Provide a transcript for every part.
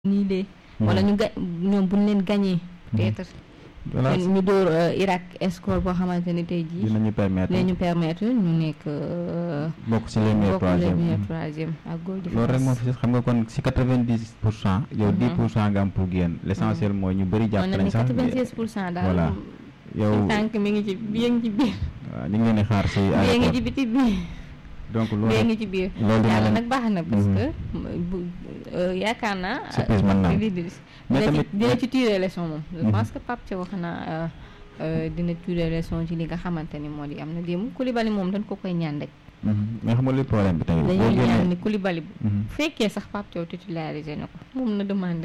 nii de wala ñu ga ñoom buñ leen gagné peut-être voilà ñu dóor Irak score boo xamante ni tey jii dinañu permettre dinañu permettre ñu nekk bokk ci les meilleurs bokk les troisième meilleurs troisième ak goal loolu rek moo fi des xam nga kon si quatre vingt dix pour cent yow dix pour cent nga am pour génn l' essentiel mooy ñu bëri jàpp on a nañ ni sax 96 pour cent daal voilà yow tànk mi ngi ci bi ngi ci biir waaw ñu ngi leen di xaar si bi ngi aéroport ci biti biir donc bi loolu ngi ci biir loolu dina yàlla leen- nag baax na parce Mhm. que bu euh, yaakaar naa Surprise mën naa am. li di Mais dina ci tamit- dina ci tirer leçon moom je Mhm. pense que Pape Thiaw wax na euh, euh, dina tirer leçon ci li nga xamante ni moo di am na démb Koulibaly moom dañ ko koy ñaan rek Mhm. mais xam nga luy problème bi tamit boo dañuy ñaan génnee ni Koulibaly bu Mhm. fekkee sax Pape Thiaw titularisé na ko moom na demandé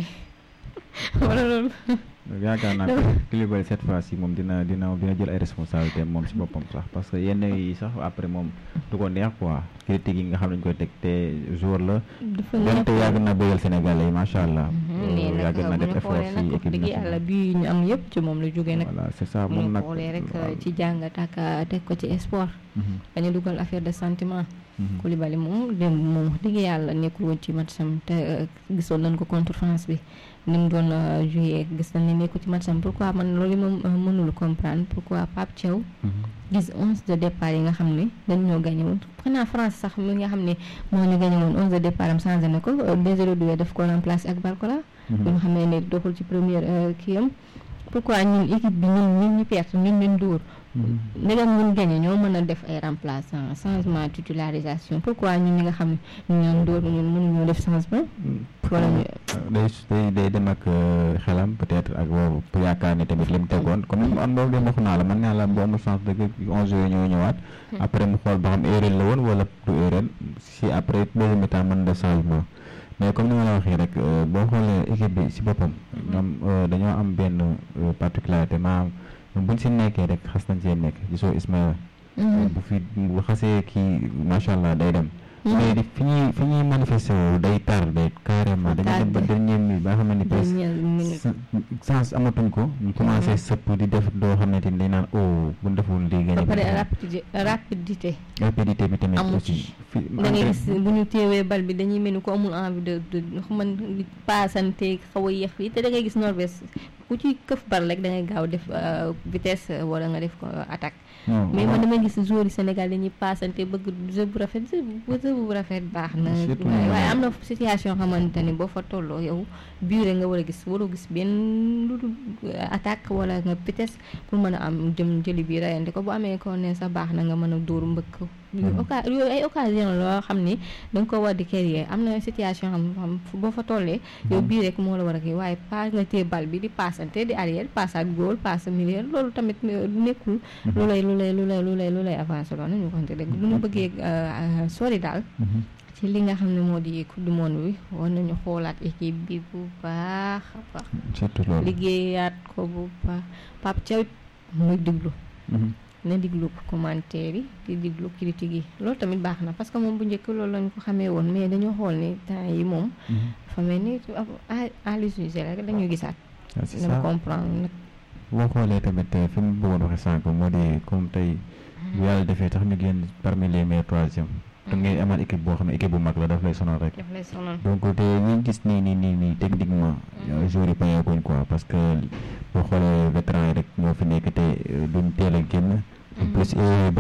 wala loolu yaakaar naa Dama- que Koulibaly cette fois ci moom dina dina dina jël ay responsabilités moom si boppam sax parce que yenn yi sax après moom du ko neex quoi critique yi nga xam ne dañu koy teg te jour la dafa donte neex yàgg na bëggal Sénégalais yi macha allah. mais nag yàgg na bu def ñu effort xoolee si nag wax équipe dëgg yàlla nationale. bii ñu am yëpp ci moom la jógee nag voilà c'est ça bu moom ñu nag. xoolee rek waaw. ci jàngat ak euh, teg ko ci sport Mhm. dañu dugal affaire de sentiment Mhm. Koulibaly moom démb moom wax dëgg yàlla nekkul woon ci matcham te euh, gisoon nañ ko contre France bi ni mu doon euh, joué gis nañ ne nekkul ci matcham pourquoi man loolu moom euh, mënul comprendre pourquoi Pape Thiaw Mhm. gis onze de départ yi nga xam ne dañ ñoo gagné woon xanaa France sax mi nga xam ne moo ñu gagné woon onze de départ am changé na ko Désiré Doué daf ko remplacé ak Barcola Mhm. bi nga xamee ne doxul ci première euh, kii am pourquoi ñun équipe bi ñun ñun ñu perte ñun leen dóor Mhm. ndegam ñun gagné ñoo mën a def ay remplaçant changement titularisation pourquoi ñun ñi nga xam ne ñu ñoon dóor ñun mënuñoo def changement wala ñu day day day dem ak euh, xelam peut-être ak boobu pour yaakaar ni tamit li mu tegoon comme ni mu am boobu de waxu naa la man naa la bu amul chance dëgg onze yooyu ñoo ñëwaat après mu xool ba xam erreur la woon wala du erreur si après deuxième mi-temps mën na def changement mais comme ni ma la waxee rek euh, boo xoolee équipe bi si boppam ñoom euh, dañoo am benn euh, particularité maanaam ñoom buñ si nekkee rek xas nañ see nekk gisoo Ismaïla bu fi bu xasee kii macha allah day dem mais di fi ñuy fi ñuy manifesté wu day tar day carrément dañuy dem ba Tardé. dernier minute ba nga xam ne presque dernière minute sens amatuñ ko ñu commencé sëpp di def doo xamante ni dañ naan oh bu deful lii ba gagné pare bi rapidité rapidité rapidité bi tamit amu aussi ci. fi da ngay gis bu ñu teewee bal bi dañuy mel ni ko amul envie de de man paasante xaw a yéex yi te da ngay gis Norvège ku ci këf bal rek da ngay gaaw def euh, vitesse euh, wala nga def ko euh, attaque non mais man damay gis joueurs yi Sénégal dañuy paasante bëgg jeu bu rafet jeu bu jeu bu rafet baax na Surtout waaye moom. waaye am na situation xamante ni boo fa tolloo yow bii nga war a gis waroo gis benn lu dul euh, attaque wala nga vitesse pour mën a am jëm jëli bi rayante ko bu amee ko ne sa baax na nga mën a dóoru mbëkk Mhm. oca yooyu ay occasion loo xam ni da nga ko war di créer am na situation xam xam fu- boo fa tollee yow bii rek moo la war a kii waaye pas nga téye bal bi di passante di arrière passage góol passe milieu loolu tamit euh, nekkul lu lay lu lay lu lay lu lay lu lay avancé loolu nañu ko xamante dëgg bu ñu bëggee euh, sori daal Mhm. ci li nga xam ne moo di coupe du monde bi war nañu xoolaat équipe bi bu baax a baax surtout loolu liggéeyaat ko bu baax Pape Thiaw muy diglu Mhm. na diglu commentaire yi di diglu critique yi loolu tamit baax na parce que moom bu njëkk loolu lañ ko xamee woon mais dañoo xool ni temps yi moom Mhm. dafa mel ni Aliou Cissé rek dañuy gisaat Ah, c'est dama ça comprendre nag boo xoolee tamit euh, fi mu bëggoon waxee sànq moo di comme tey bu yàlla defee tax ñu génn parmi les meilleurs troisième da ngay amaat équipe boo xam ne équipe bu mag la daf lay sonal rek daf lay sonal donc te ñu gis nii nii nii nii techniquement joueurs yi payeekuñ quoi parce que boo xoolee vétéran yi rek ñoo fi nekk te euh, duñ teel a génn en plus